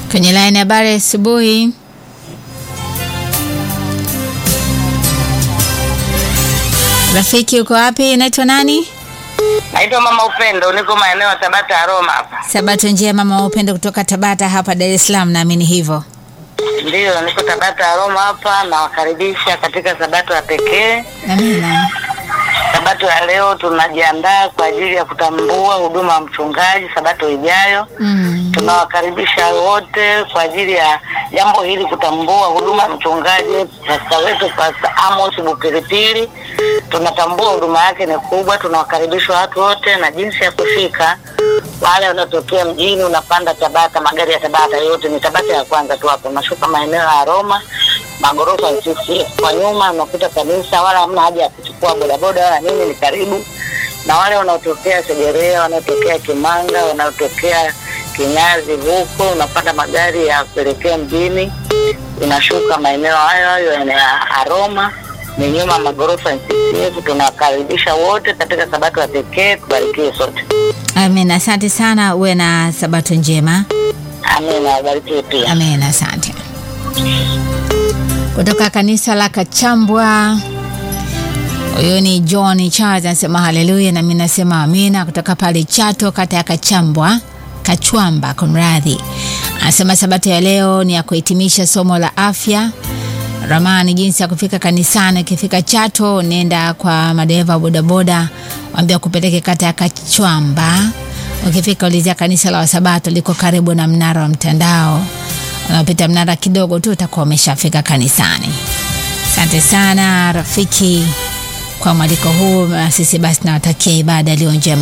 Kwenye line habari asubuhi. Rafiki uko wapi? Naitwa nani? Naitwa Mama Upendo, niko maeneo ya Tabata Aroma hapa. Sabato njema mama Upendo kutoka Tabata hapa Dar es Salaam, naamini hivyo. Ndiyo, niko Tabata Aroma hapa, nawakaribisha katika sabato ya pekee. Amina. Sabato ya leo tunajiandaa kwa ajili ya kutambua huduma ya mchungaji sabato ijayo. Mm. Tunawakaribisha wote kwa ajili ya jambo hili, kutambua huduma ya mchungaji pasta wetu Pasta Amos Bupilipili. Tunatambua huduma yake ni kubwa. Tunawakaribisha watu wote na jinsi ya kufika. Wale wanaotokea mjini, unapanda Tabata, magari ya Tabata yote ni Tabata ya kwanza tu hapo, unashuka maeneo ya Roma, magorofa ya CCF kwa nyuma, unakuta kanisa, wala hamna haja ya kuchukua bodaboda wala nini, ni karibu na wale wanaotokea Segerea, wanaotokea Kimanga, wanaotokea Kinyazi huko, unapanda magari ya kuelekea mjini, unashuka maeneo hayo hayo ya Aroma, ni nyuma magorofa ya CCF. Tunawakaribisha wote katika sabato ya pekee, tubarikiwe sote. Amina, asante sana, uwe na sabato njema. Amina, wabarikiwe pia. Amina, asante. Kutoka kanisa la Kachambwa, huyu ni John Charles anasema haleluya, na mimi nasema amina. Kutoka pale Chato, kata ya Kachambwa, Kachwamba, kumradhi, anasema sabato ya leo ni ya kuhitimisha somo la afya ramani, jinsi ya kufika kanisani. Ukifika Chato, nenda kwa madereva wa bodaboda, waambia kupeleke kata ya Kachwamba. Ukifika ulizia kanisa la Wasabato, liko karibu na mnara wa mtandao. Unapita mnara kidogo tu, utakuwa umeshafika kanisani. Asante sana rafiki kwa mwaliko huu. Sisi basi nawatakia ibada iliyo njema.